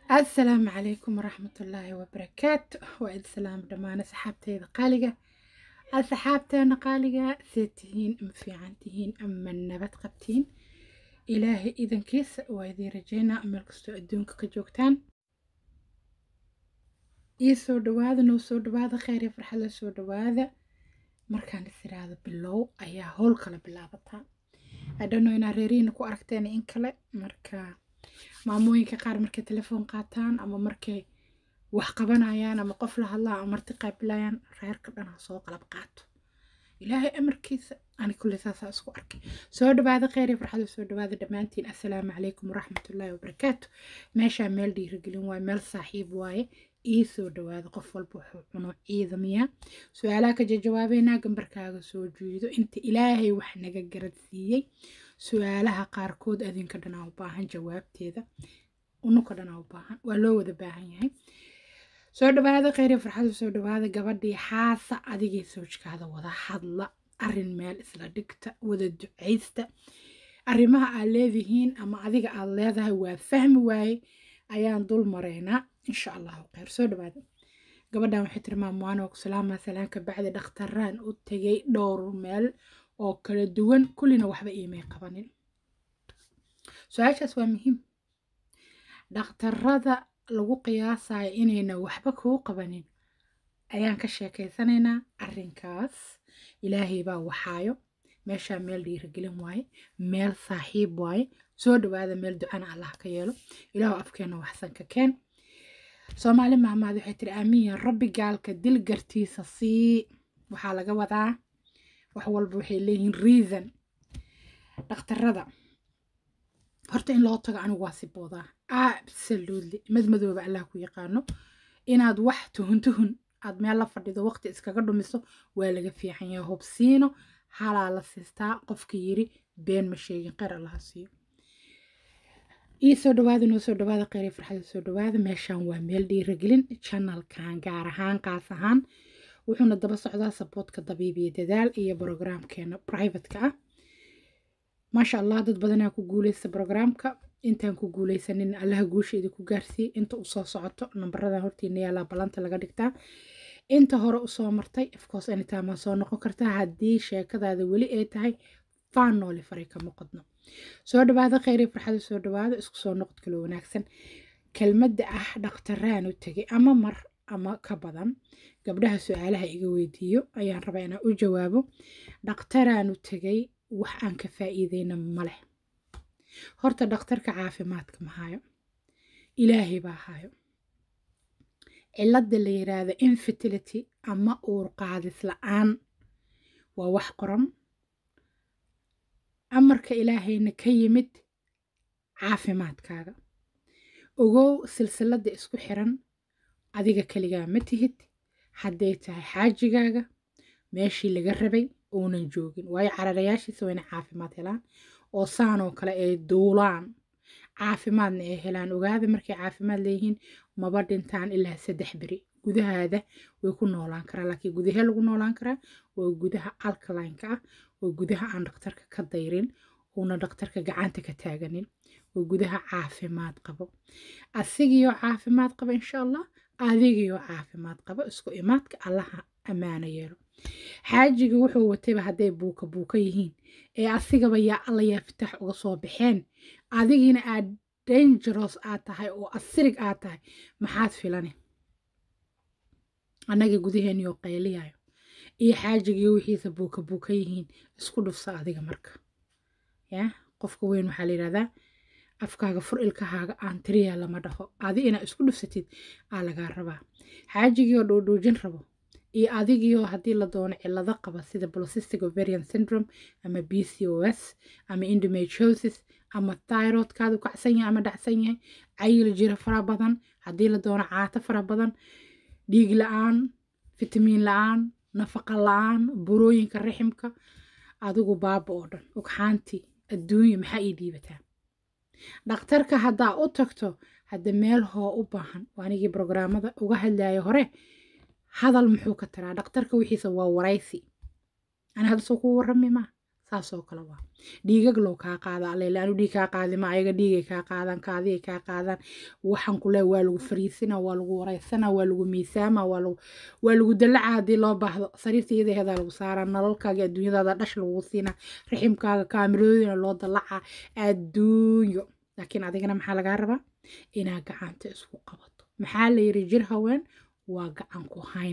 asalaamu calaykum waraxmatullaahi wabarakaatu waa idin salaam dhammaan asxaabteyda qaaliga asxaabteena qaaliga see tihiin ma fiican tihiin ama nabad qabtiin ilaahay idankiisa waa idiin rajeynaa meel kastoo adduunka ka joogtaan ii soo dhawaada noo soo dhawaada kheyr iyo farxad la soo dhawaada markaan is iraahdo bilow ayaa howl kala bilaabataa adhano inaa reerihiina ku aragteen in kale marka maamooyinka qaar markay telefoon qaataan ama markay wax qabanayaan ama qof la hadlaa ama marti qaabilayaan reerka dhan ha soo qalab qaato ilaahay amarkiisa ani kulli saasaa isku arkay soo dhawaada kheyr iyo farxada soo dhawaada dhammaantiin assalaamu calaykum waraxmatullaahi wabarakaatu meeshaa meel dhiirigelin waaye meel saaxiib waaye ii soo dhawaada qof walba wuxuu cuno ciidamiya su-aalaha ka jawaabeynaa gambarkaaga soo jiido inta ilaahay wax naga garadsiiyey su-aalaha qaarkood adinka dhanaa u baahan jawaabteeda unuka dhanaa u baahan waa loo wada baahan yahay soo dhawaada kheyr iyo farxada soo dhawaada gabadhii xaasa adigii sawjkaada wada hadla arin meel isla dhigta wada ducaysta arrimaha aad leedihiin ama adiga aad leedahay waa fahmi waaye ayaan dul maraynaa insha allahu kheyr soo dhawaada gabadhan waxay tiri maamuwaano ku salaamaa salaanka bacdi dhakhtaraan u tegay dhowr meel oo kala duwan kullina waxba iimay qabanin su-aashaas waa muhiim dhakhtarada lagu qiyaasayo inayna waxba kuu qabanin ayaan ka sheekaysanaynaa arrinkaas ilaahay baa waxaayo meeshaa meel dhiirigelin waaye meel saaxiib waaye soo dhawaada meel ducana allah ka yeelo ilaahu afkeena waxsan ka keen soomaali mahmaad waxay tiri aamiin rabbi gaalka dil gartiisa sii waxaa laga wadaa wax walba waxay leeyihiin reason dhakhtarada horta in loo tago anigu waa si boodaa absolutely madmadooba allah ku yaqaano inaad wax tuhun tuhun aad meel la fadhido waqti iskaga dhumiso waa laga fiican yahay hubsiino halaa la siistaa qofka yiri been ma sheegin qeyr allaha siiyo ii soo dhawaada noo soo dhawaada kheyr farxada soo dhawaada meeshaan waa meel dhiiragelin channelkan gaar ahaan qaas ahaan wuxuuna daba socdaa saboodka dabiibiya dadaal iyo brograamkeena privateka ah maasha allah dad badanaa ku guuleysta brograamka intaan ku guuleysanin allaha guusheeda ku gaarsiiye inta usoo socoto nambaradan hortiina yaalaa ballanta laga dhigtaa inta hore usoo martay afcourse anytime waa soo noqon kartaa haddii sheekadaada weli ay tahay faan nooli faray kama qodno soo dhawaada kheyri farxada soo dhawaada isku soo noqod kaloo wanaagsan kelmadda ah dhakhtaraan u tegay ama mar ama ka badan gabdhaha su-aalaha iga weydiiyo ayaan rabaa inaan u jawaabo dhakhtaraan u tegay wax aan ka faa'iideyna maleh horta dhakhtarka caafimaadka ma hayo ilaahay baa hayo cilladda la yiraahdo infertility ama uur qaadis la-aan waa wax qoran amarka ilaahayna ka yimid caafimaadkaaga ogow silsiladda isku xiran adiga keligaa ma tihid hadday tahay xaajigaaga meeshii laga rabay uunan joogin waayo cararayaashiisa waa inay caafimaad helaan oo saanoo kale ay duulaan caafimaadna ay helaan ogaada markay caafimaad leeyihiin maba dhintaan ilaa saddex beri gudahaada way ku noolaan karaa laakiin gudahee lagu noolaan karaa waa gudaha alkalineka ah waa gudaha aan dhakhtarka ka dayrin uuna dhakhtarka gacanta ka taaganin waa gudaha caafimaad qabo asigiioo caafimaad qaba insha allah adigiioo caafimaad qabo isku imaadka allaha ammaano yeelo xaajiga wuxuu watayba hadday buuka buuka yihiin ee asigaba yaa alla yaa fitaax uga soo baxeen adigiina aad dangeros aad tahay oo asirig aad tahay maxaad filane annaga gudaheeniyo qayliyayo iyo xaajigii wixiisa buuka buuka yihiin isku dhufsa adiga marka ya qofka weyn waxaa la yidhahdaa afkaaga fur ilkahaaga aan tiriya lama dhaho adi inaa isku dhufsatid aa lagaa rabaa xaajigiioo dhuudhuujin rabo iyo adigiioo haddii la doono cillado qaba sida polycystic ovarian syndrome ama b c o s ama endometriosis ama thyroidkaadu kacsan yahay ama dhacsan yahay cayil jira fara badan haddii la doono caato fara badan dhiig la-aan fitamiin la-aan nafaqa la-aan burooyinka riximka adigu baaba oo dhan ogxaantii adduunya maxaa ii dhiibataa dhakhtarka haddaa u tagto hadda meel hoo u baahan waanigii brograamada uga hadlaya hore hadal muxuu ka taraa dhakhtarka wixiisa waa waraysi ani hadda soo kuu warrami maa saasoo kale waa dhiigag loo kaa qaada allele anu dhiig kaa qaadima ayaga dhiigay kaa qaadaan kaadiyay kaa qaadaan waxaan kule waa lagu fariisina waa lagu wareysana waa lagu miisaama waa lagu waa lagu dalaca haddii loo baahdo sariirta iyadaheedaa lagu saaraa nalalkaaga adduunyadaada dhash lagu siinaa raximkaaga kaamiroodina loo dalaca adduunyo laakiin adigana maxaa lagaa rabaa inaad gacanta isku qabato maxaa la yiri jir haween waa gacan ku hayn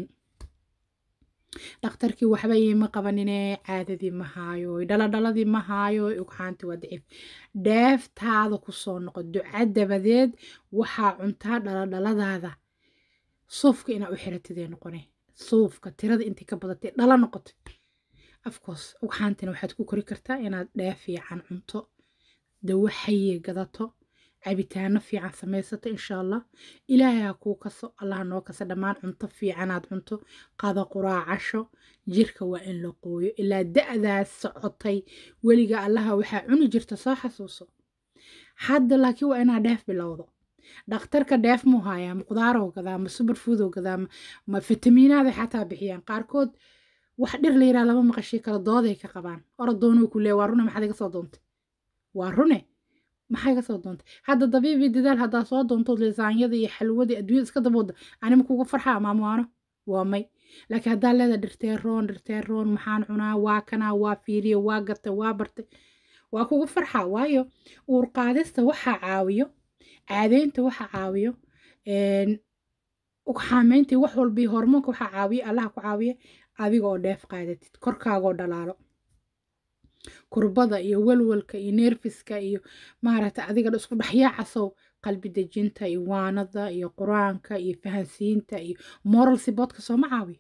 dhakhtarkii waxba iima qabanine caadadii ma haayo dhaladhaladii ma haayo ugxaantii waa daciif dheeftaada kusoo noqo duca dabadeed waxaa cuntaa dhaladhaladaada suufka inaa u xiratidee noqone suufka tirada intii ka badatay dhala noqotay afcoos ugxaantina waxaad ku kori kartaa inaad dheef fiican cunto dawo xaye gadato cabitaano fiican samaysato insha allah ilaahay ha kuu kaso allah noo kasa dhammaan cunto fiicanaad cunto qada quraacasho jirka waa in la qooyo ilaa da-daas socotay weliga allaha waxaa cuni jirta soo xasuuso hadda laakiin waa inaa dheef bilowdo dhakhtarka dheef muu haayaa ma qudaaroo gadaa ma subarfoodoo gadaa ma fitamiinaaday xataa bixiyaan qaarkood wax dhir la yiraa lama maqashii kala dooday ka qabaan oradoonuu ku leey waa rune maxaad iga soo doontay waa rune maxay ka soo doontay hadda dabiibii dadaal haddaa soo doontood lisaanyada iyo xalwadii adduunyada iska dabooda anima kuga farxaa maamuwaano waa may laakiin haddaa leeda dhirteeroon dhirteeroon maxaan cunaa waa kanaa waa fiiriyo waa gatay waa bartay waa kuga farxaa waayo uur qaadista waxaa caawiyo caadeynta waxaa caawiyo ugxaameyntii wax walbii hormoonka waxaa caawiya allaha ku caawiya adiga oo dheef qaadatid korkaagoo dhalaalo kurbada iyo walwalka iyo neerfiska iyo maaragtay adiga isku dhexyaacasow qalbi dejinta iyo waanada iyo qur-aanka iyo fahansiinta iyo moral siboodka sooma caawiyo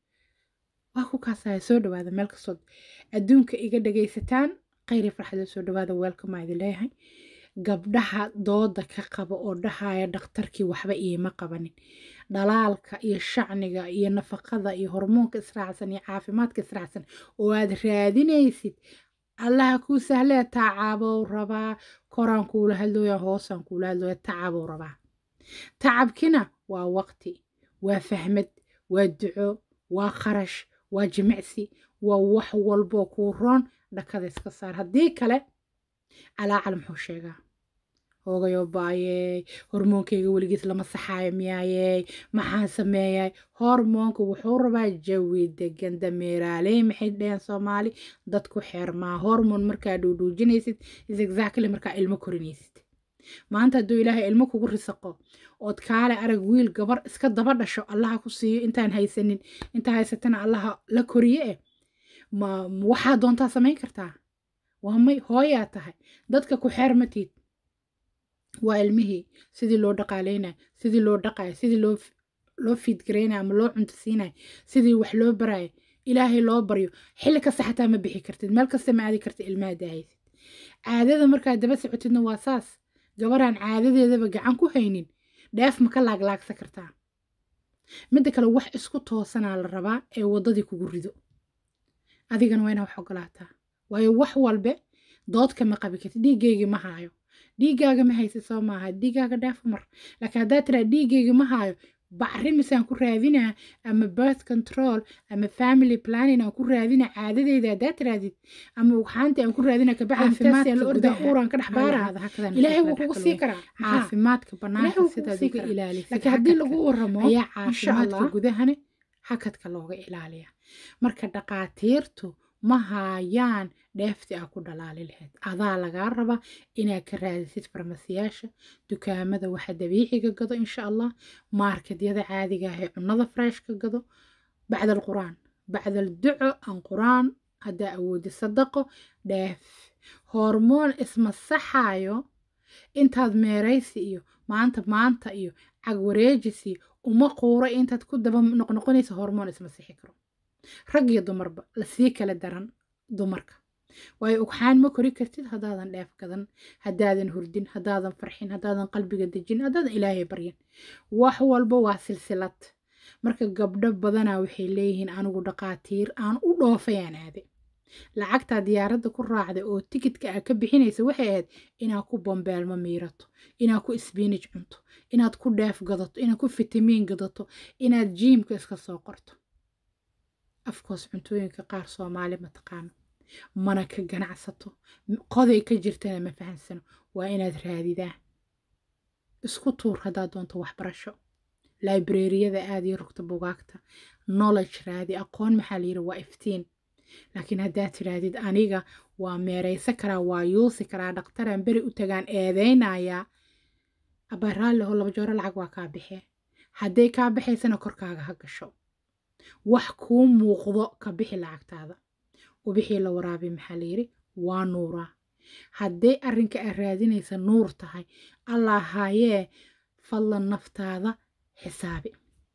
waa ku kaasaya soo dhawaada meel kastood adduunka iga dhagaysataan khayri farxada soo dhawaada weelkamaa idin leeyahay gabdhaha dooda ka qaba oo dhahaya dhakhtarkii waxba iima qabanin dhalaalka iyo shacniga iyo nafaqada iyo hormoonka israacsan iyo caafimaadka israacsan oo aad raadinaysid allaha kuu sahlee tacaabow rabaa koraan kuula hadlooya hoosaan kuula hadlooya tacabow rabaa tacabkina waa waqti waa fahmad waa duco waa kharash waa jimicsi waa wax walboo kuu roon dhakada iska saar haddii kale calaacal muxuu sheegaa hoogayoo baayey hormoonkayga weligiis lama saxaayo miyaayey maxaan sameeyay hormoonka wuxuu rabaa jawi degan dameeraaley maxay dheheen soomaali dadku xeermaa hormoon markaa dhuudhuujinaysid is exactly markaa ilmo korinaysid maanta hadduu ilaahay ilmo kugu risaqo ood kaale arag wiil gabar iska daba dhasho allaha ku siiyo intaan haysanin intaa haysatana allaha la koriye eh ma waxaa doontaa samayn kartaa waa may hooyaa tahay dadka ku xeer matiid waa ilmihii sidii loo dhaqaaleynay sidii loo dhaqay sidii loo loo fiidgaraynay ama loo cunto siinay sidii wax loo baraya ilaahay loo baryo xilli kasta xataa ma bixi kartid meel kasta ma aadi kartid ilmaha daahaysid caadada markaad daba socotidna waa saas gabaraan caadadeedaba gacan ku haynin dheef ma ka laaglaagsa kartaa midda kale wax isku toosanaa la rabaa ee waddadii kugu rido adigana waa inaa wax ogolaataa waayo wax walbe doodka ma qabi kartid dhiiggeygii ma haayo dhiiggaaga ma haysid soo maaha dhiiggaaga dhaafo mar laakiin haddaad tiraa dhiiggeyga ma haayo bacrimisaan ku raadinaa ama birth control ama family planning aan ku raadina caadadeyda haddaad tiraadid ama ugxaanti aan ku raadina kabaxafimaadka la orda uuraan ka dhex baara ilaahay wuu kugu sii karaa caafimaadka banaanka sidaad uga ilaalisid laakiin haddii lagu waramo ayaa caafimaadka gudahane hakadka looga ilaaliya marka dhaqaatiirtu ma haayaan dheefti aa ku dhalaali lahayd adaa lagaa rabaa inaad ka raadisid farmasiyaasha dukaamada waxa dabiiciga gado insha allah maarkedyada caadiga ah ee cunnada freshka gado bacda alquraan bacda alduco aan quraan haddaa awoodi sadaqo dheef hormoon isma saxaayo intaad meeraysi iyo maanta maanta iyo cagwareejis iyo uma quuro intaad ku daba noqnoqonaysa hormoon isma sixi karo rag iyo dumarba lasii kala daran dumarka waayo ugxaan ma kori kartid haddaadan dheef gadan haddaadan hurdin haddaadan farxin haddaadan qalbiga dejin haddaadan ilaahay baryin wax walba waa silsilad marka gabdho badanaa waxay leeyihiin anigu dhaqaatiir aan u dhoofayaan aade lacagtaa diyaaradda ku raacday oo tikidka aa ka bixinaysa waxay ahayd inaad ku bombeelmo miirato inaad ku sbiinij cunto inaad ku dheef gadato inaad ku fitamiin gadato inaad jiimka iska soo qorto afkoos cuntooyinka qaar soomaali ma taqaano mana ka ganacsato qoday ka jirtana ma fahansano waa inaad raadidaa isku tuur haddaad doonto waxbarasho librariyada aad iyo rugta bugaagta knowledge raadi aqoon maxaa la yidhi waa iftiin laakiin haddaad tidhaahdid aniga waa meeraysa karaa waa yuusi karaa dhakhtaraan beri u tagaan eedaynayaa abaa raalliho laba jooro lacag waa kaa baxee hadday kaa baxaysana korkaaga ha gasho wax kuu muuqdo ka bixi lacagtaada ubixii la waraabi maxaa la yidhi waa nuuraa hadday arrinka aad raadinaysa nuur tahay allah haayee fadlan naftaada xisaabi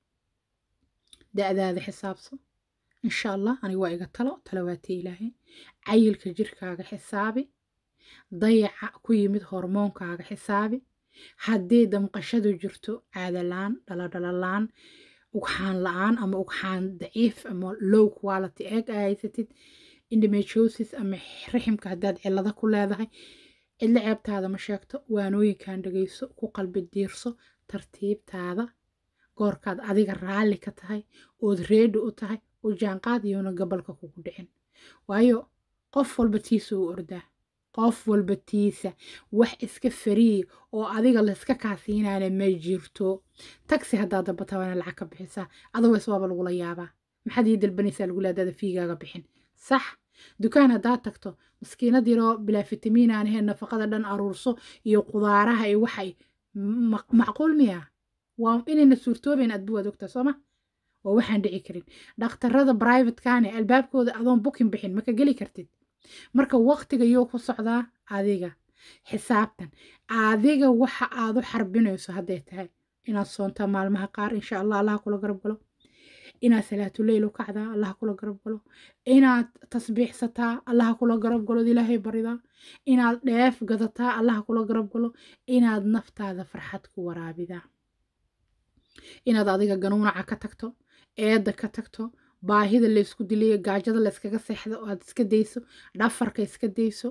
da-daada xisaabso insha allah aniga waa iga talo talawaatii ilaahay cayilka jirkaaga xisaabi dayaca ku yimid hormoonkaaga xisaabi haddii damqashadu jirto caadalaan dhaladhalalaan ugxaan la-aan ama ugxaan daciif ama low quality eeg aa haysatid endometriosis ama riximka haddaad cillado ku leedahay cidlo ceebtaada ma sheegto waanooyinkan dhegayso ku qalbi diirso tartiibtaada goorkaad adiga raalli ka tahay ood reedi u tahay oo jaanqaad iyona gobolka kugu dhicin waayo qof walba tiisa u ordaa qof walba tiisa wax iska fariyi oo adiga layska kaasiinaana ma jirto tagsi haddaad dabatabana lacag ka bixisaa aduwees waaba lagula yaabaa maxaad ii dalbanaysaa lagu leedaada fiigaaga bixin sax dukaan haddaad tagto maskiinad yaroo bilaa fitamiin aan ahayn nafaqada dhan aruurso iyo qudaaraha iyo waxay macquul miya waa inayna suurtoobayn adbu waad ogtaa sooma waa waxaan dhici karin dhakhtarada brivatekane albaabkooda adoon bukin bixin maka geli kartid marka waqtiga yoo ku socdaa adiga xisaabtan adiga waxa aad u xarbinayso hadday tahay inaad soontaa maalmaha qaar insha allah allaha kula garab galo inaad salaatuleyl u kacdaa allaha kula garab galo inaad tasbiixsataa allaha kula garab galo ilaahay baridaa inaad dheef gadataa allaha kula garab galo inaad naftaada farxad ku waraabidaa inaad adiga ganuunaca ka tagto eedda ka tagto baahida laysku diliyo gaajada layskaga seexdo oo aad iska dayso dhafarka iska dayso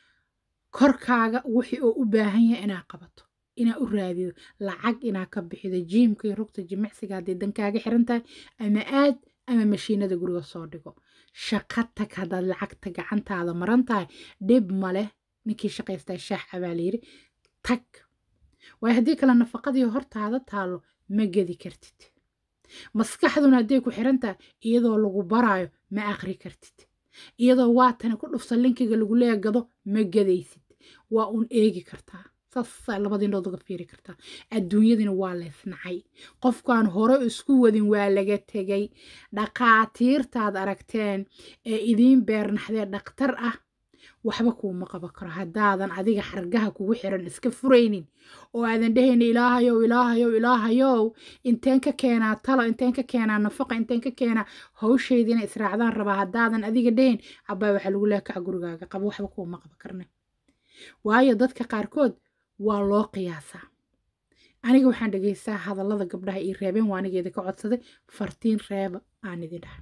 korkaaga wixii oo u baahan yahay inaad qabato inaad u raadido lacag inaad ka bixido jiimka iyo rugta jimicsiga hadday dankaaga xiran tahay ama aad ama mashiinada guriga soo dhigo shaqo tag haddaad lacagta gacantaada maran tahay dhib ma leh ninkii shaqaystaa shaax abaa layidhi tag waayo haddii kale nafaqadii hortaada taalo ma gedi kartid maskaxduna hadday ku xiran tahay iyadoo lagu baraayo ma aqri kartid iyadoo waatani ku dhufsa linkiga lagu leegado ma gadaysid waa uun eegi kartaa saasaa labadii indhood uga fiiri kartaa adduunyadina waa leysnacay qofkaan hore isku wadin waa laga tegay dhaqaatiirtaad aragteen ee idiin beernaxdee dhaktar ah waxba kuuma qaban karo haddaadan adiga xargaha kugu xiran iska furaynin oo aadan dhehayna ilaahayow ilaahayow ilaahayow inteen ka keenaa talo inteen ka keenaa nafaqa inteen ka keenaa hawshaydina israacdaan rabaa haddaadan adiga dhehayn cabaa waxaa lagu leekaca gurigaaga qaba waxba kuuma qaban karna waayo dadka qaarkood waa loo qiyaasaa aniga waxaan dhegaystaa hadallada gabdhaha ii reebeen waa anigeeda ka codsaday fartiin reeba aan idin dhaha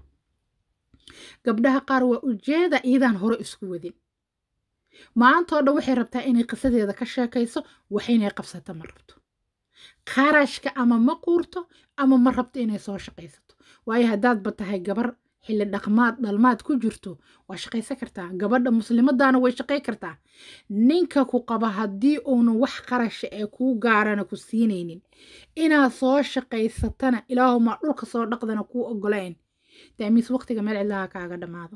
gabdhaha qaar waa ujeeda iidaan hore isku wadin maantoo dhan waxay rabtaa inay qisadeeda ka sheekayso wax inay qabsato ma rabto qarashka ama ma quurto ama ma rabto inay soo shaqaysato waayo haddaadba tahay gabar xilli dhaqmaad dhalmaad ku jirto waa shaqaysan kartaa gabadha muslimadaana way shaqay kartaa ninka ku qaba haddii uunan wax qarasha ee kuu gaarana ku siinaynin inaad soo shaqaysatana ilaahumaa dhulka soo dhaqdana kuu ogolayn daamiis waqtiga meel cidlaha kaaga dhammaado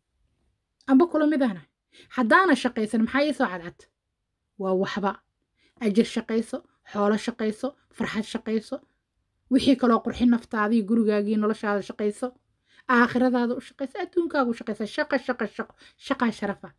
amba kula midana haddaana shaqaysan maxaa ii soo cadcad waa waxba ajir shaqayso xoolo shaqayso farxad shaqayso wixii kaloo qurxin naftaadii gurigaagii noloshaada shaqayso aakhiradaada u shaqayso adduunkaagu shaqaysa shaqa shaqa shaqo shaqaa sharafa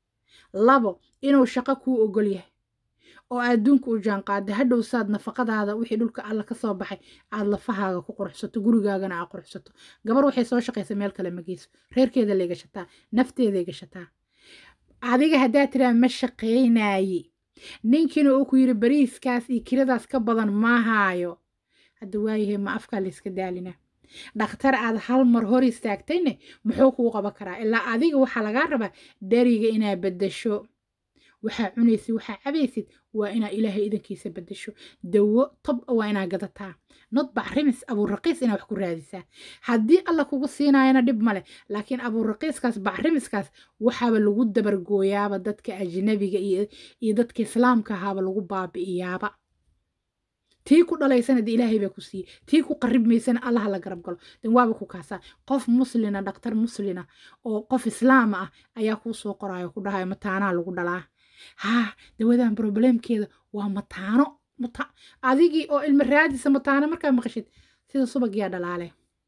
labo inuu shaqo kuu ogol yahay oo adduunka u jaanqaada hadhow saad nafaqadaada wixii dhulka alla ka soo baxay aad lafahaaga ku qurxsato gurigaagana aad qurxsato gabar waxay soo shaqaysa meel kale ma geyso reerkeeda lay gashataa nafteeday gashataa adiga haddaad tiraa ma shaqaynaaye ninkiina uu ku yidhi bariiskaas iyo kiradaas ka badan ma haayo hadda waayahay ma afkaa layska daalina dhakhtar aad hal mar hor istaagtayne muxuu kuu qaban karaa ilaa adiga waxaa lagaa rabaa dheriga inaad beddasho waxaa cunaysid waxaa cabaysid waa inaa ilaahay idankiisa bedesho dawo tob waa inaa gadataa not bacrimis abuuraqiis inaa wax ku raadisaa haddii alla kugu siinaayana dhib male laakiin abuuraqiiskaas bacrimiskaas waxaaba lagu dabargooyaaba dadka ajnabiga iyo dadka islaamka ahaaba lagu baabi'iyaaba tii ku dhalaysana de ilaahay baa ku siiyey tii ku qarib maysana allaha la garab galo den waaba ku kaasaa qof muslina dhaktar muslina oo qof islaama ah ayaa kuu soo qoraayo ku dhahayo mataanaa lagu dhalaa haa dawadan broblemkeeda waa mataano adigii oo ilma raadisa mataano markaa maqashid sida subagyaa dhalaale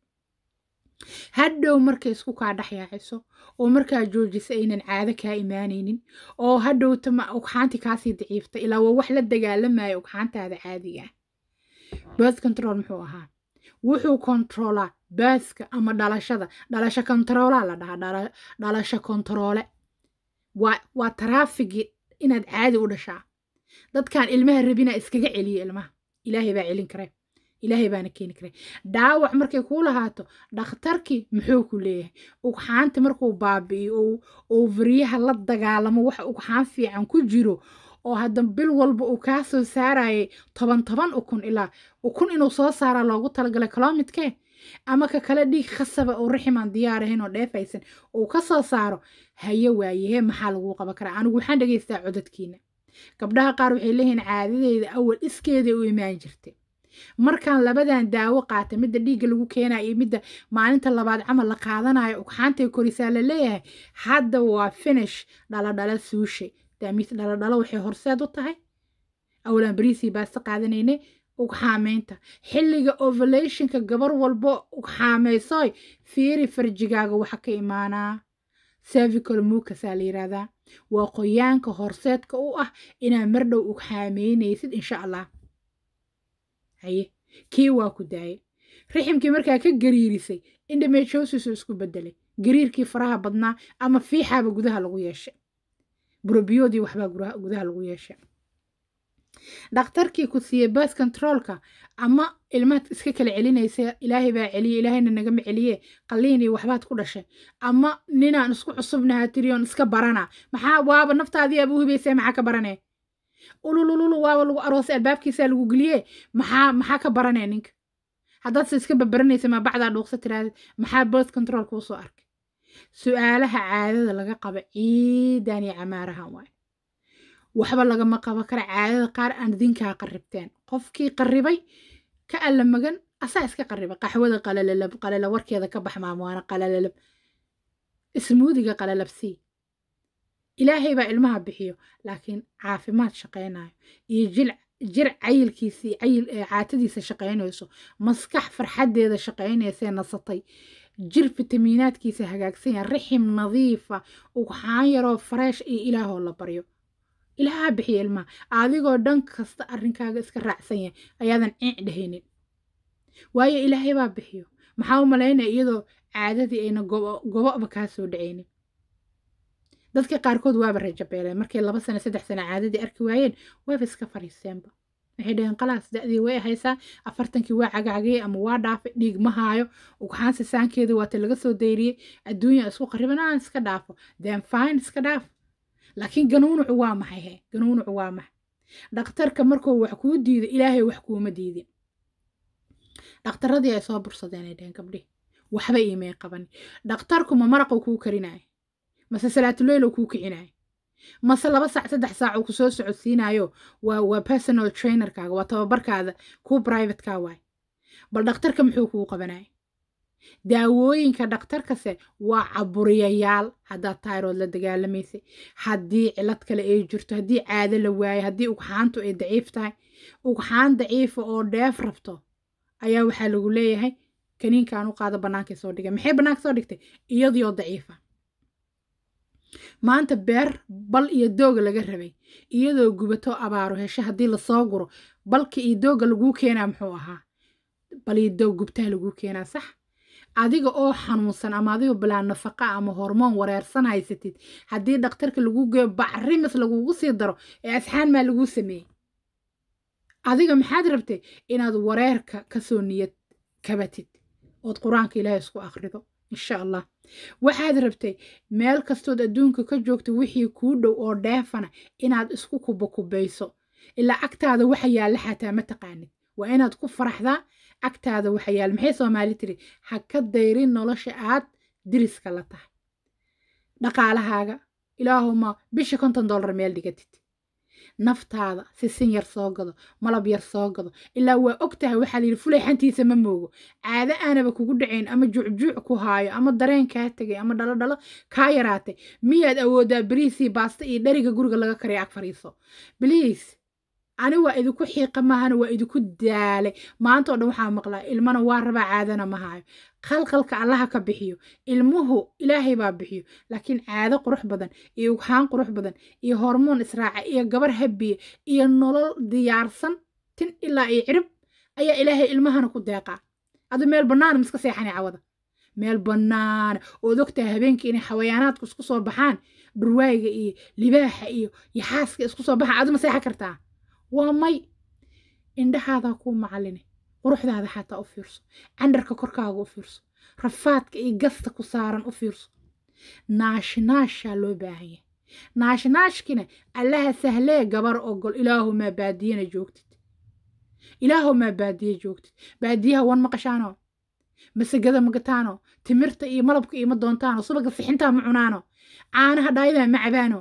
hadhow markay isku kaa dhexyaaciso oo markaa joojisa aynan caado kaa imaanaynin oo hadhowta ugxaanti kaasii daciifta ilaa waa wax la dagaalamaya ugxaantaada caadiga ah birth control muxuu ahaa wuxuu kontroolaa baaska ama dhalashada dhalasho kontaroolaa la dhahaa dhalasho kontaroole waa waa taraafigi inaad caadi u dhashaa dadkan ilmaha rabina iskaga celiya ilmaha ilaahay baa celin kare ilaahay baana keeni kare dhaawac markay kuu lahaato dhakhtarkii muxuu ku leeyahay ugxaanta markuu baabi'iyo oo varyaha la dagaalamo waxa ugxaan fiican ku jiro oo hadda bil walba uu kaa soo saarayay toban toban ukun ilaa ukun inuu soo saaraa loogu talagalay kalomidkee ama ka kale dhiig khasaba oo raximaan diyaarahayn oo dheefaysan uu ka soo saaro haye waayehee maxaa laguu qaban karaa anigu waxaan dhegaystaa codadkiina gabdhaha qaar waxay leeyihiin caadadeeda awal iskeeda u imaan jirtay markaan labadan daawo qaata midda dhiigga lagu keenayo iyo midda maalinta labaad camal la qaadanayo ugxaantay korisaa la leeyahay hadda waa finish dhaladhala suushay daamiis dhaladhalo waxay horseed u tahay awlaan bariisii baasta qaadanaynay ugxaameynta xilliga ovulationka gabar walbo ugxaamaysoy fiiri farjigaaga waxa ka imaanaa cervical mucasaa la yiraahdaa waa qoyaanka horseedka u ah inaa mar dhow ugxaameynaysid insha allah haye kii waa ku daayay riximkii markaa ka gariirisay indhamejosis isku bedelay gariirkii faraha badnaa ama fiixaaba gudaha lagu yeeshay burobiyoodii waxbaa gudaha lagu yeeshay dhakhtarkii ku siiyey bas controolka ama ilmaad iska kala celinaysa ilaahay baa celiye ilaahayna nagama celiye qalliinii waxbaad ku dhashay ama ninaan isku cusubnaha tiriyoon iska barana maxaa waaba naftaadii aaba u hibaysa maxaa ka baranee ululululu waaba lagu aroosay albaabkiisaa lagu geliye maxaa maxaa ka baranee ninka haddaadse iska babaranaysa maa bacdaa dhuuqsa tiraadid maxaa birth control kuu soo arkay su-aalaha caadada laga qaba ciidan iyo camaarahan waay waxba lagama qabo kara caadada qaar aan dinkaa qarribteen qofkii qarribay ka alla magan asaa iska qarriba qaxwada qalalalab qalala warkeeda ka bax maamoana qalalalab ismuudiga qalalabsii ilaahay baa ilmaha bixiyo laakiin caafimaad shaqaynayo iyo jil jir cayilkiisii cayil caatadiisa shaqaynayso maskax farxaddeeda shaqaynaysee nasatay jir fitamiinaadkiisa hagaagsan yahay rixim nadiifa ugxaan yaroo fareesh iyo ilaahoo la baryo ilaaha bixiya ilmaha adigoo dhan kasta arrinkaaga iska raacsan yahay ayaadan ciic dhehaynin waayo ilaahay baa bixiyo maxaa u malaynaya iyadoo caadadii ayna gobo'ba kaa soo dhacaynin dadka qaarkood waaba rajabeeleen markay laba sano saddex sano caadadii arki waayeen waaba iska fariisteenba waxay dhaheen qalaas da'dii way haysaa afartankii waa cagacagayey ama waa dhaafay dhiig ma haayo ugxaansi saankeeda waata laga soo dayriyey adduunya isku qariban aan iska dhaafo then fine iska dhaaf laakiin ganuunucu waa maxay he ganuunucu waa maxay dhakhtarka markuu wax kuu diido ilaahay wax kuuma diidin dhakhtaradii ay soo bursadeen ay dhaheen gabdhihi waxba iimay qaban dhakhtarku ma maraquu kuu karinaayo mase salaatuleylo kuu kicinayo mase laba saac saddex saac uu kusoo socodsiinayo waa waa personal trainerkaaga waa tababarkaada kuu privateka waay bal dhakhtarka muxuu kuu qabanaya daawooyinka dhakhtarkase waa caburiyayaal haddaad tayrood la dagaalamaysay haddii cilad kale ay jirto haddii caado la waayo haddii ugxaantu ay daciif tahay ugxaan daciifa oo dheef rabto ayaa waxaa lagu leeyahay kaniinkaan u qaado bannaankay soo dhigay maxay bannaanka soo dhigtay iyadioo daciifa maanta beer bal iyo dooga laga rabay iyadoo gubato abaaro hesho haddii lasoo guro balka iyo dooga laguu keenaa muxuu ahaa bal iyo doog gubtaha laguu keenaa sax adiga oo xanuunsan ama adiga bilaa nafaqa ama hormoon wareersan haysatid haddii dhakhtarka lagu geeyo bacrimis lagugu sii daro ee asxaan maa laguu sameeyey adiga maxaad rabtay inaad wareerka kasoo niyad kabatid ood qur-aanka ilaahay isku akhrido insha allah waxaad rabtay meel kastood adduunka ka joogta wixii kuu dhow oo dheefana inaad isku kubakubayso ilaa agtaada waxa yaalla xataa ma taqaanid waa inaad ku faraxdaa agtaada waxa yaalla maxay soomaali tiri ha ka dayrin nolosha aad diriska la tahay dhaqaalahaaga ilaahuma bisha konton dollar meel dhigatid naftaada sisin yar soo gado malab yar soo gado ilaa waa og tahay waxaa layidhi fulay xantiisa ma moogo caado aanaba kugu dhacayn ama juucjuuc ku haayo ama dareen kaa tegay ama dhalo dhalo kaa yaraatay miyaad awoodaa bariisii baasta iyo dheriga guriga laga kariya ag fariiso bliis ani waa idinku xiiqa maahana waa idinku daalay maanta oo dhan waxaa maqlaa ilmana waa rabaa caadana ma haayo qalqalka allaha ka bixiyo ilmuhu ilaahay baa bixiyo laakiin caado qurux badan iyo ughaan qurux badan iyo hormoon israaca iyo gabar habiye iyo nolol diyaarsan tin ilaa iyo cirib ayaa ilaahay ilmahana ku deeqaa adu meel bannaana miska seexani cawada meel bannaana ood ogtahay habeenkii inay xawayaanaadku isku soo baxaan dhurwaayiga iyo libaaxa iyo yaxaaska isku soo baxaan adu ma seexan kartaa waa may indhahaadaa kuu macaline quruxdaada xataa u fiirso candharka korkaaga u fiirso rafaadka iyo gasta ku saaran u fiirso naashinaashaa loo baahan yahay naashinaashkina allaha sahlee gabar ogol ilaahumaa baadiyana joogtid ilaahumaa baadiye joogtid baadiyaha wan maqashaano masagada magataano timirta iyo malabka iyo ma doontaano subaga sixintaa ma cunaano caanaha dhaayadaa ma cabaano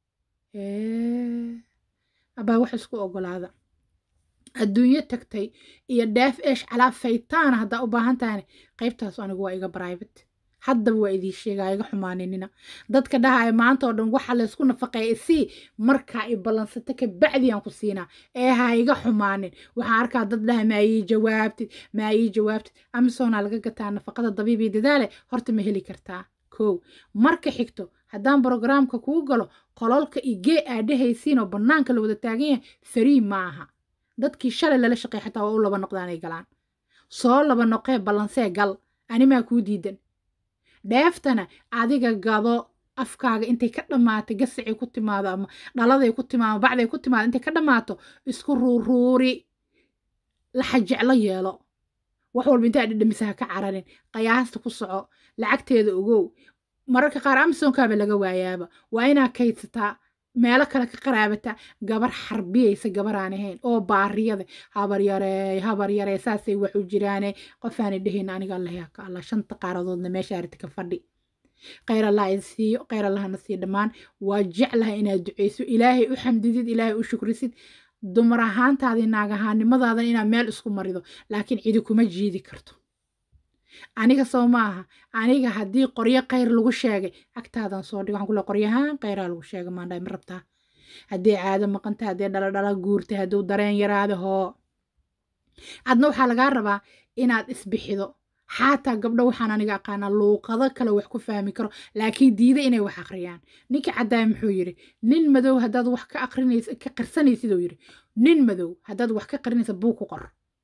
abaa wax isku ogolaada adduunyo tagtay iyo dhaaf eesh calaa faytaana haddaa u baahan tahayna qaybtaas anigu waa iga bribate haddaba waa idiin sheegaa iga xumaaninina dadka dhahaya maanta oo dhan waxa laysku nafaqeeya isii markaa i ballansata ka bacdiyaan ku siinaa ee ha iga xumaanin waxaan arkaa dad dhaha maa ii jawaabtid maa ii jawaabtid amisonaa laga gataa nafaqada dabiibii dadaale horta ma heli kartaa kow marka xigto haddaan brogramka kuu galo qololka igee aadhahaysiin oo bannaanka la wada taagan yahay farii maaha dadkii shalay lala shaqey xataa waa u laba noqdaanay galaan soo laba noqee ballansee gal animaa kuu diidan dheeftana adiga gado afkaaga intay ka dhammaato gasacay ku timaado ama dhaladay ku timaado bacday ku timaado intay ka dhammaato isku ruuruuri laxa jeclo yeelo wax walba intaa dhidhamisa ha ka cararin qayaasta ku soco lacagteeda ogow mararka qaar amazonkaaba laga waayaaba waa inaa kaydsataa meelo kale ka qaraabata gabar xarbiyaysa gabaraan ahayn oo baariyada habar yarey habar yarey saasay wax u jiraane qofaana dhehayn aniga allah yaa ka allah shanta qaaradoodna meesha aragti ka fadhi khayr allah idin siiyo khayr allahna sii dhammaan waa jeclaha inaad duceyso ilaahay u xamdidid ilaahay u shukrisid dumar ahaantaadii naag ahaanimadaadan inaad meel isku marido laakiin cidi kuma jiidi karto aniga soo maaha aniga haddii qoryo khayr lagu sheegay agtaadan soo dhig waxaan kule qoryahaan khayraa lagu sheegay maandhay ma rabtaa haddii caado maqanta haddii dhaladhala guurtay hadduu dareen yaraada hoo adna waxaa lagaa rabaa inaad isbixido xaataa gabdho waxaan aniga aqaanaa luuqado kale wax ku fahmi karo laakiin diida inay wax akhriyaan ninkii caddaaya muxuu yidhi nin madow haddaad wax ka aqrinaysa ka qarsanaysiduu yidhi nin madow haddaad wax ka qarinaysa buu ku qor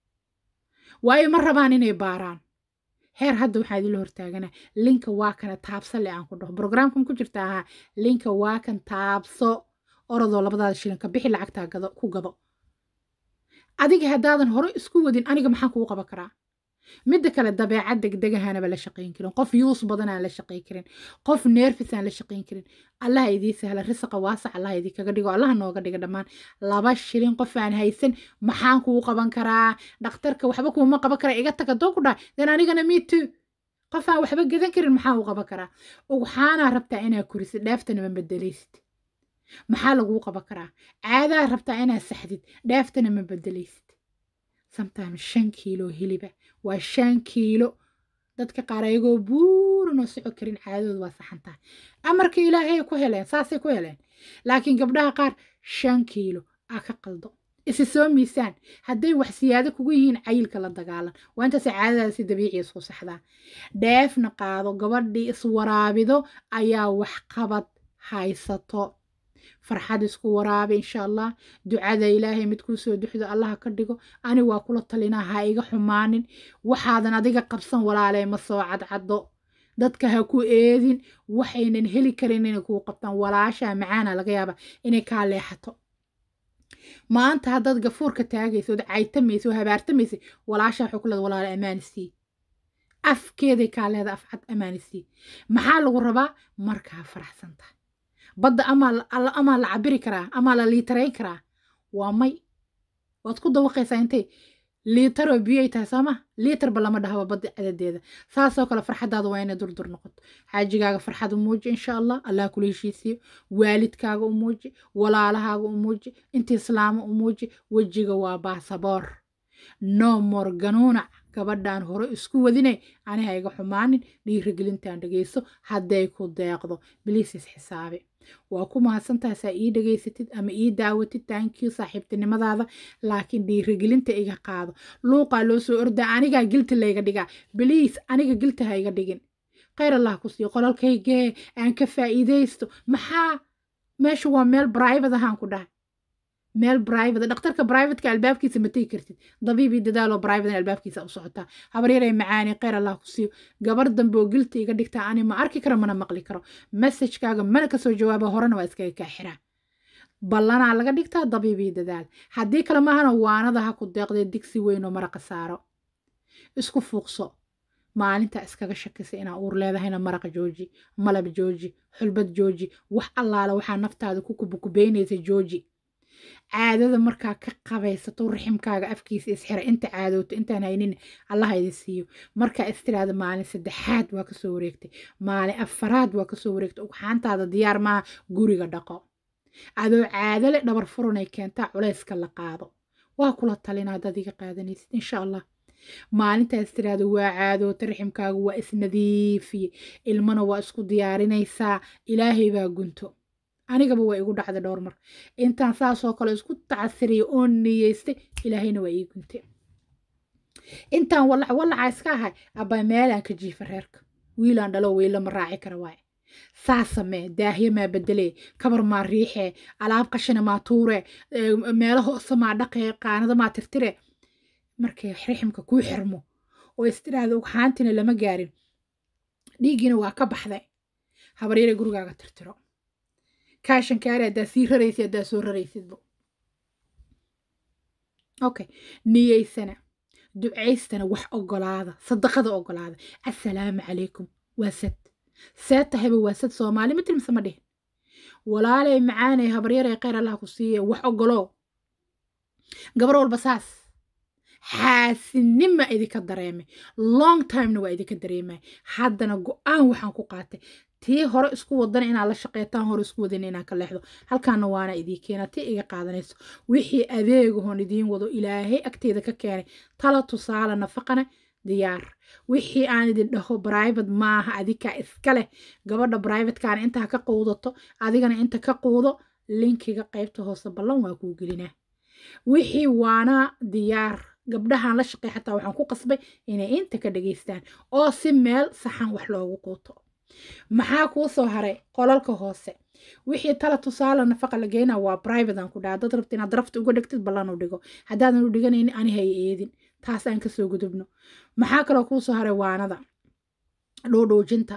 waayo ma rabaan inay baaraan heer hadda waxaa idinla hortaagana linka waa kana taabso le aan ku dhaho brograamkan ku jirta ahaa linka waa kan taabso orodoo labadaada shilin ka bixi lacagtaa gado ku gado adiga haddaadan hore isku wadin aniga maxaan kugu qaban karaa midda kale dabeecad degdegahanaba la shaqayn karin qof yuus badanaan la shaqayn karin qof neerfisaan la shaqayn karin allaha idii sahla risaqa waasac allaha idii kaga dhigo allaha nooga dhiga dhammaan laba shilin qof aan haysan maxaan kugu qaban karaa dhakhtarka waxba kuuma qaban karaa iga taga doo ku dhahay den anigana me too qof aan waxba gadan karin maxaa u qaban karaa ugxaanaa rabtaa inaa kurisid dheeftana ma bedelaysid maxaa laguu qaban karaa caadaa rabtaa inaa saxdid dheeftana ma bedelaysid sometimes shan kiilo hiliba waa shan kiilo dadka qaar ayagoo buuranoo soco karin caadadooda waa saxan tahay amarka ilaahay ku heleen saasay ku heleen laakiin gabdhaha qaar shan kiilo aa ka qaldo isi soo miisaan hadday wax siyaado kugu yihiin cayilka la dagaalan waa intaasay caadadaada si dabiiciya isku saxdaa dheefna qaado gabadhii iswaraabido ayaa waxqabad haysato farxad isku waraabi insha allah ducada ilaahay mid kuu soo duxdo allaha ka dhigo ani waa kula talinaa ha iga xumaanin waxaadan adiga qabsan walaalee ma soo cadcaddo dadka ha ku eedin waxaynan heli karin inay kuu qabtaan walaashaa macaana laga yaaba inay kaa leexato maanta haddaad gafuurka taagaysa ood caytamaysa oo habaartamaysa walaashaa waxay ku leeda walaale ammaan sii afkeeday kaa leeda afcad amaanisii maxaa lagu rabaa markaa faraxsan tahay badda amaa la cabiri karaa amaa la liitarayn karaa waa may waad ku dawaqaysaa intay liitaroo biyay tahay sooma liitarba lama dhahaba badda cadadeeda saasoo kale farxadaada waa inay durdur noqoto xaajigaaga farxad u muuji insha allah allah kula heshiisiyo waalidkaaga u muuji walaalahaaga u muuji inta islaama u muuji wejiga waa baasaboor no more ganuunac gabadhan hore isku wadine ani ha iga xumaanin dhiirigelintaan dhegeyso hadday ku deeqdo biliis isxisaabi waa ku mahadsantahay saa ii dhegaysatid ama ii daawatid taankiyu saaxiibtinimadaada laakiin dhiirigelinta iga qaado luuqaa loo soo ordaa anigaa gilti layga dhigaa biliis aniga gilti ha iga dhigin khayr allah ku siiyo qolalkaygee aan ka faa'iidaysto maxaa meesha waa meel brivate ahaan ku dhahay meel brivate dhakhtarka brivateka albaabkiisa ma tegi kartid dabiibii dadaaloo brivate albaabkiisa u socotaa habaryarey macaani kheyr allah ku siiyo gabar dambe oo gilta iga dhigtaa ani ma arki karo mana maqli karo messajkaaga mana kasoo jawaaba horena waa iskaga kaa xiraa ballanaa laga dhigtaa dabiibii dadaal haddii kale maahana waanada ha ku deeqdee digsi weyn oo maraqa saaro isku fuuqso maalinta iskaga shakisa inaa uur leedahayna maraqa jooji malab jooji xulbad jooji wax allaala waxaa naftaada ku kubukubeynaysa jooji caadada markaa ka qabaysato raximkaaga afkiisa isxira inta caadowto intaan haynin allaha idin siiyo markaa istiraada maalin saddexaad waa kasoo wareegtay maalin afaraad waa kasoo wareegtay ugxaantaada diyaar maaha guriga dhaqo adoo caadale dhabar furanay keentaa culayska la qaado waa kula talina haddaad iga qaadanaysid insha allah maalintaas tiraada waa caadoota raximkaaga waa isnadiifiye ilmana waa isku diyaarinaysaa ilaahay baa gunto anigaba waa igu dhacday dhowr mar intaan saasoo kale isku tacasiriyay oo niyeystay ilaahayna waa ii guntay intaan walac walacaa iska ahay abbaa meelaan ka jiifa reerka wiilaan dhalo weyla ma raaci kara waaye saa samee daahye maa bedelee kabar maa riixee alaab qashina maa tuuree meelo hoose maa dhaqee qaanada maa tirtire markay raximka kuu xirmo oo istiraada ugxaantina lama gaarin dhiiggiina waa ka baxday habaryare gurigaaga tirtiro kaashankaari haddaa sii raraysid haddaa soo raraysidba okay niyeysana ducaystana wax ogolaada sadaqada ogolaada assalaamu calaykum waa sad see tahayba waa sad soomaali ma tilmase ma dhihin walaalay macaanay habaryarey kheyr allah ku siiye wax ogoloo gabar walba saas xaasinima idinka dareemay long timena waa idinka dareemay haddana go-aan waxaan ku qaatay tii hore isku wadana inaad la shaqeetaan hore isku wadana inaan ka leexdo halkaana waana idii keena tii iga qaadanayso wixii adeegahoon idiin wado ilaahay agteeda ka keenay tala tusaale nafaqana diyaar wixii aan idin dhaho brivate maaha adikaa iska leh gabadha brivatekaana intaa ka quudato adigana inta ka quudo linkiga qaybta hoose ballan waa kuu gelinaa wixii waana diyaar gabdhahan la shaqey xataa waxaan ku qasbay inay inta ka dhageystaan oo si meel saxan wax loogu quuto maxaa kuu soo haray qolalka hoose wixii tala tusaale nafaqa la geynaa waa private aan ku dhaha dad rabta inaad rafta uga dhigtid ballan u dhigo haddaadan u dhiganaynin ani hay eedin taas aan kasoo gudubno maxaa kaloo kuu soo haray waanada dhuudhuujinta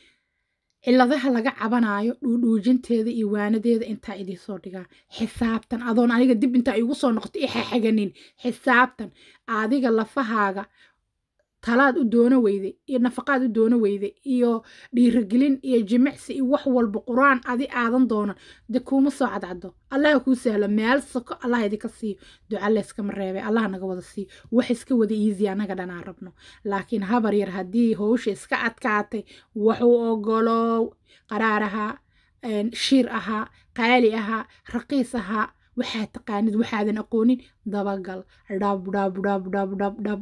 ciladaha laga cabanaayo dhuudhuujinteeda iyo waanadeeda intaa idinsoo dhigaa xisaabtan adoon aniga dib intaa igu soo noqoto i xaxaganin xisaabtan adiga lafahaaga talaad u doono weyday iyo nafaqaad u doono weyday iyo dhiirigelin iyo jimicsi iyo wax walba qur-aan adi aadan doonan de kuuma soo cadcado allaha kuu sahlo meel soko allah idinka siiyo duca layskama reebay allah naga wada siiyo wax iska wada easy annaga dhanaan rabno laakiin habar yar haddii howsha iska adkaatay waxuu ogolow qaraar ahaa shiir ahaa qaali ahaa raqiis ahaa waxaad taqaanid waxaadan aqoonin dabagal dhab dhab dhab dhab dhab dhab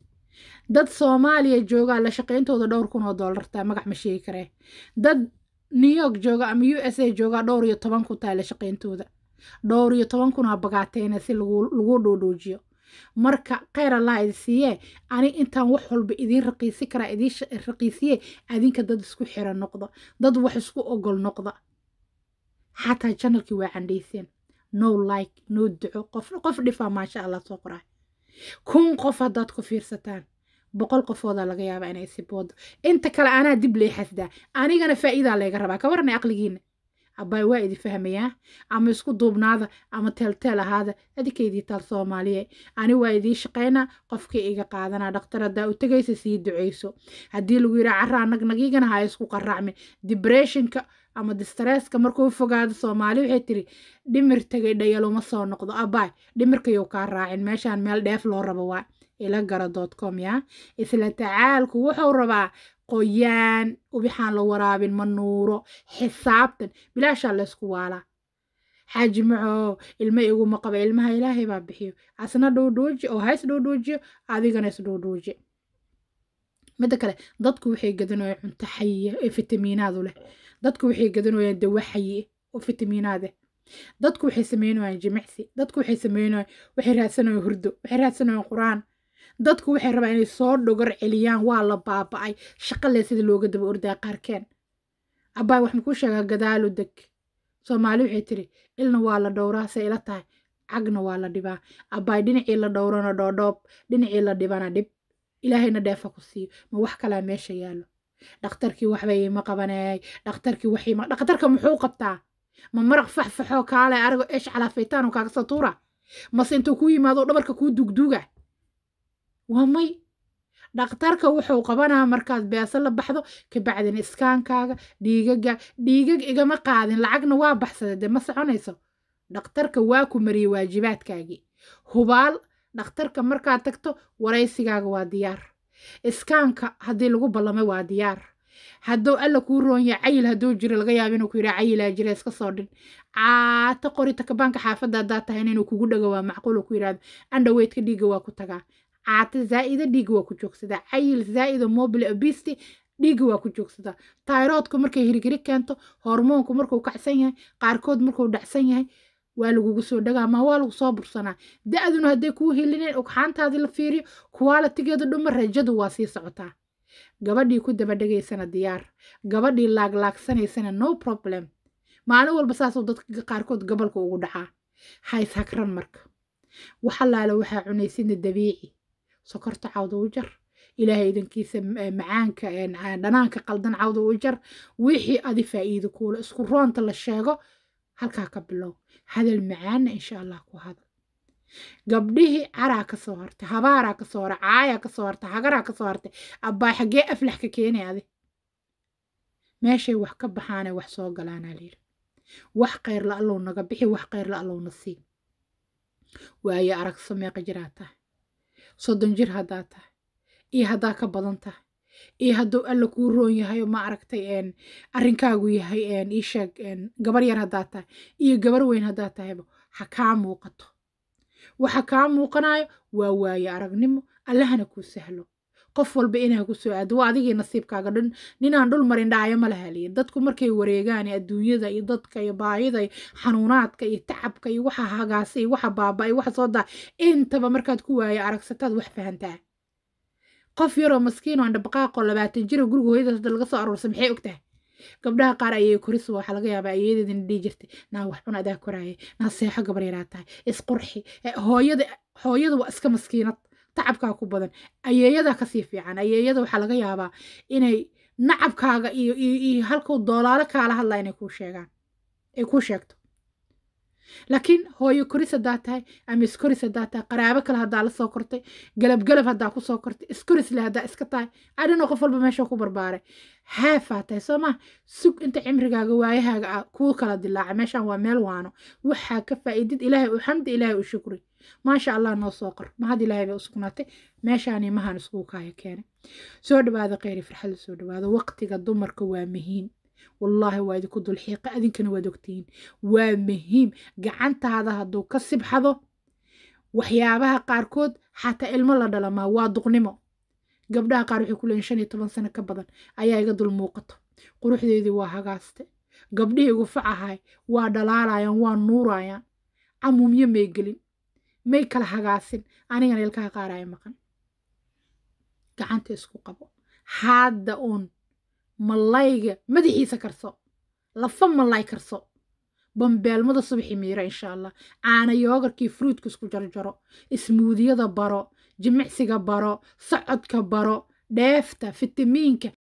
dad soomaaliya joogaa la shaqayntooda dhowr kun oo doolartaa magac ma sheegi karee dad new york jooga ama u s a joogaa dhowr iyo toban kun taa la shaqayntooda dhowr iyo toban kunaa bagaateena si lagu dhoodhoojiyo marka kheyr allah idi siiyee ani intaan wax walba idiin raqiisi karaa idiin raqiisiye adinka dad isku xira noqda dad wax isku ogol noqda xataa janalkii waa candhayseen no like no duco qof qof dhifaa maasha allah soo qoraa kun qof haddaad ku fiirsataan boqol qofoodaa laga yaabaa inay siboodo inta kale anaa dib lee xasdaa anigana faa'iidaa layga rabaa ka waranay aqligiina abbaay waa idi fahmayaa ama isku duubnaada ama teelteel ahaada adikaydii taal soomaaliye ani waa idii shaqaynaa qofkii iga qaadanaa dhaktar haddaa u tegaysa sii duceyso haddii lagu yidhaa carraa nagnagigana ha isku qaraacmin dibressionka ama distresska markuu fogaado soomaali waxay tiri dhimir tegay dhayaluma soo noqdo abbaay dhimirkayuu kaa raacin meeshaan meel dheef loo rabo waa ila gara dot com yaa isla tacaalku wuxuu rabaa qoyaan ubixaan la waraabin ma nuuro xisaabtan bilaashaa laysku waalaa xaaji macoo ilmo iguma qaba ilmaha ilaahay baa bixiyo asna dhowdhooji oo hays dhowdhoojiyo adigana is dhowdhooji midda kale dadku waxay gadanayaan cunto xayiya ee fitamiinaadu leh dadku waxay gadanayaan dawa xayiye oo fitamiinaad eh dadku waxay sameynayaan jimicsi dadku waxay sameynayaan waxay raadsanayaan hurdo waxay raadsanayaan qur-aan dadku waxay rabaan inay soo dhogor celiyaan waa la baaba'ay shaqale sida looga daba ordaa qaarkeen abbaay wax makuu sheegaa gadaalu deg soomaali waxay tiri ilna waa la dhowraa se ila tahay cagna waa la dhibaa abbaay dhinacii la dhowrana dhoodhoob dhinacii la dhibana dhib ilaahayna dheefa ku siiyo ma wax kalaa meesha yaallo dhakhtarkii waxbay ima qabaneey dhakhtarkii waxima dhakhtarka muxuu qabtaa ma maraq faxfaxoo kaale arigo eesh calaafaytaan oo kaaga soo tuura mase intuu kuu yimaado dhabarka kuu dugduga waa may dhakhtarka wuxuu qabanaa markaad beeso la baxdo kabacdin iskaankaaga dhiigaga dhiigag igama qaadin lacagna waa baxsada dee ma soconayso dhakhtarka waa ku mariyey waajibaadkaagii hubaal dhakhtarka markaad tagto waraysigaaga waa diyaar iskaanka haddii lagu ballamay waa diyaar hadduu alla kuu roonya cayil hadduu jiro laga yaabo inuu ku yidhaa cayilaa jira iska soo dhin caata qorita kabaanka xaafadda haddaad tahay inuu kugu dhago waa macquul uu ku yidhahdo andhaweydka dhiigga waa ku tagaa caata zaa'ida dhiigga waa ku joogsadaa cayil zaa'ida mobile obesity dhiigga waa ku joogsadaa tayroodku markay hirgiri keento hormoonku markuu kacsan yahay qaarkood markuu dhacsan yahay waa lagugu soo dhagaa ma waa lagu soo bursanaa da-duna hadday kuu helineen ogxaantaadii la fiiriyo kuwaalatigeedu dhuma rajadu waa sii socotaa gabadhii ku daba dhegaysana diyaar gabadhii laaglaagsanaysana no problem maalin walba saasuu dadka qaarkood gobolka ugu dhacaa hays hagran marka waxalaala waxaa cunaysidna dabiici sokorta cawda u jar ilaahay idankiisa macaanka dhanaanka qaldan cawda u jar wixii adi faa'iido kuula isku roonta la sheego halkaa ka bilow hadal macaanna insha allah ku hadal gabdhihii caraa ka soo hartay habaaraa ka soo hartay caayaa ka soo hartay hagaraa ka soo hartay abbaay xaggee aflax ka keenay adi meeshay wax ka baxaanay wax soo galaanaa layidhi wax khayr la allow naga bixi wax khayr la allowna sii waayo aragso meeqa jiraa tahay soddon jir haddaa tahay iyo haddaa ka badan tahay iyo hadduu alla kuu roon yahay ma aragtay arrinkaagu yahay ii sheeg gabar yar haddaa tahay iyo gabar weyn haddaa tahayba ha kaa muuqato waxa kaa muuqanayo waa waaye aragnimo allahana kuu sahlo qof walba inaa ku soo aado waa adigii nasiibkaaga dhan ninaan dhul marin dhaayo ma lahaliya dadku markay wareegaan adduunyada iyo dadka iyo baahida iyo xanuunaadka iyo tacabka iyo waxa hagaasa iyo waxa baaba iyo waxa soo daa intaba markaad ku waayo aragsataad wax fahantaa qof yaroo maskiin oo andhabaqaaqoo labaatan jiro guriga hooyadaas hadda laga soo aruursa maxay og tahay gabdhaha qaar ayay korisa waxaa laga yaabaa ayeedeedina dhihi jirtay naa wax cun adaa koraaya naa seexo gabar yaraa tahay isqurxi hooyada hooyada waa iska maskiinad tacabkaa ku badan ayeeyadaa kasii fiican ayeeyada waxaa laga yaabaa inay nacabkaaga iyo iyo halkuu doolaalo kaala hadlaa inay kuu sheegaan ay kuu sheegto laakiin hooyo koris haddaa tahay ama iskoris haddaa tahay qaraabo kale haddaa la soo kortay galab galab haddaa ku soo kortay iskorisle haddaa iska tahay adhino qof walba meesha ku barbaaray haafaa tahay soo maha sug inta cimrigaaga waayahaaga ah kuu kala dilaaca meeshaan waa meel waano waxaa ka faa'iidid ilaahay u xamdi ilaahay u shukri maasha allah noo soo qor mahad ilaahay bay u sugnaatay meeshaani mahan iskugu kaaya keenay soo dhawaada kheyri farxada soo dhawaada waqtiga dumarka waa muhiim wallaahi waa idinku dulxiiqa adinkana waad ogtihiin waa muhiim gacantaada hadduu ka sibxado waxyaabaha qaarkood xataa ilmo la dhalamaa waa duqnimo gabdhaha qaar waxay ku leeyihin shan iyo toban sano ka badan ayaa iga dul muuqato quruxdeedii waa hagaaste gabdhihii igu facahay waa dhalaalayaan waa nuurayaan camuumyo may gelin may kala hagaasin anigana ilkaha qaar ay maqan gacanta isku qabo hadda uun malayga madaxiisa karso lafa malay karso bambeelmada subaxii miira insha allah caana yoogarkii fruudka isku jarjaro ismuudiyada baro jimicsiga baro socodka baro dheefta fitamiinka